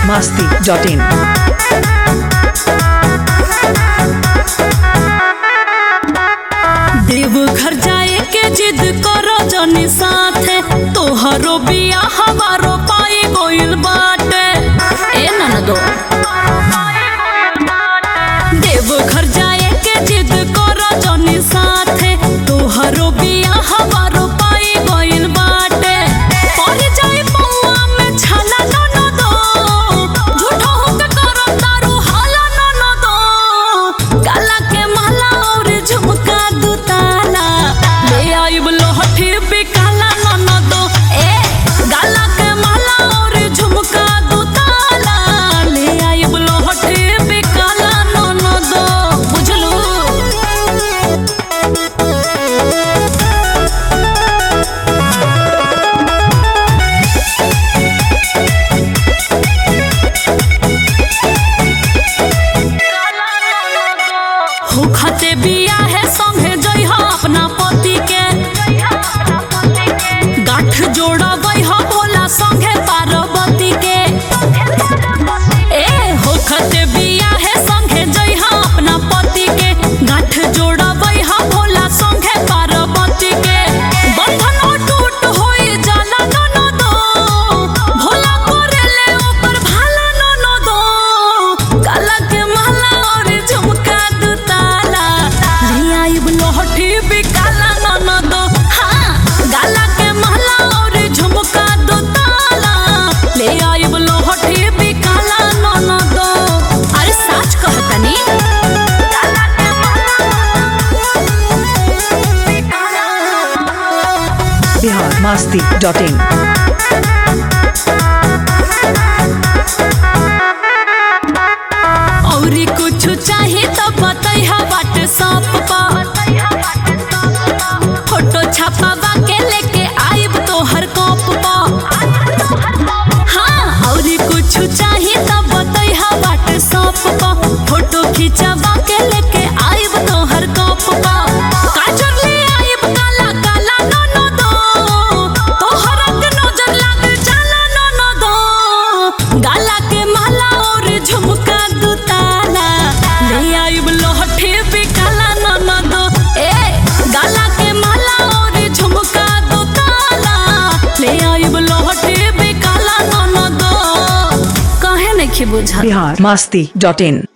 masti.in. Deoghar जाए के जिद करो जनी साथे तोहरो बिया हमारो पाई गोइल बाटे ए ननदो देवघर जाए के जिद करो जनी साथे तोहरो बिया हमारो पाई गोइल बाटे पड़ जाए पौआ में छाला ननदो झूठो होके करो तारू हाला ननदो काला के माला और झुमका दुताला ले आइब लोहठी बिकाला ननदो ए गाला के माला और झुमका दुताला ले आइब लोहठी बिकाला ननदो बुझलू होखते बिया है संगे जइह अपना पति के गांठ जोड़बै ह भोला संगे पार्वती के ए होखते बिया है संगे जइह अपना पति के गांठ जोड़बै ह भोला संगे पार्वती के बंधन टूट होई जाला ननदो भोला करेले ऊपर भाला ननदो काला के माला और झुमका दुताला ले आइब लोहठी बिकाला ननदो हाँ गाला के माला और झुमका दुताला ले आइब लोहठी बिकाला ननदो अरे सच कहतनी गाला के Bihar masti.in. औरी कुछ चाही तो बतैहा व्हाट्सएप पर फोटो छपावा के लेके आइब तोहर कप पर हाँ औरी कुछ चाही तो बतैहा व्हाट्सएप पर फोटो खिंचवा के लेके आइब तोहर कप पर काजर ले आइब काला काला ननदो तोहर के नजर लाग जाला ननदो गाला के माला और झुमका दुताला ले आइब लोहठी बिकाला ननदो ए गाला के माला और झुमका दुताला ले आइब लोहठी बिकाला ननदो काहे नहीं बुझा Bihar masti.in.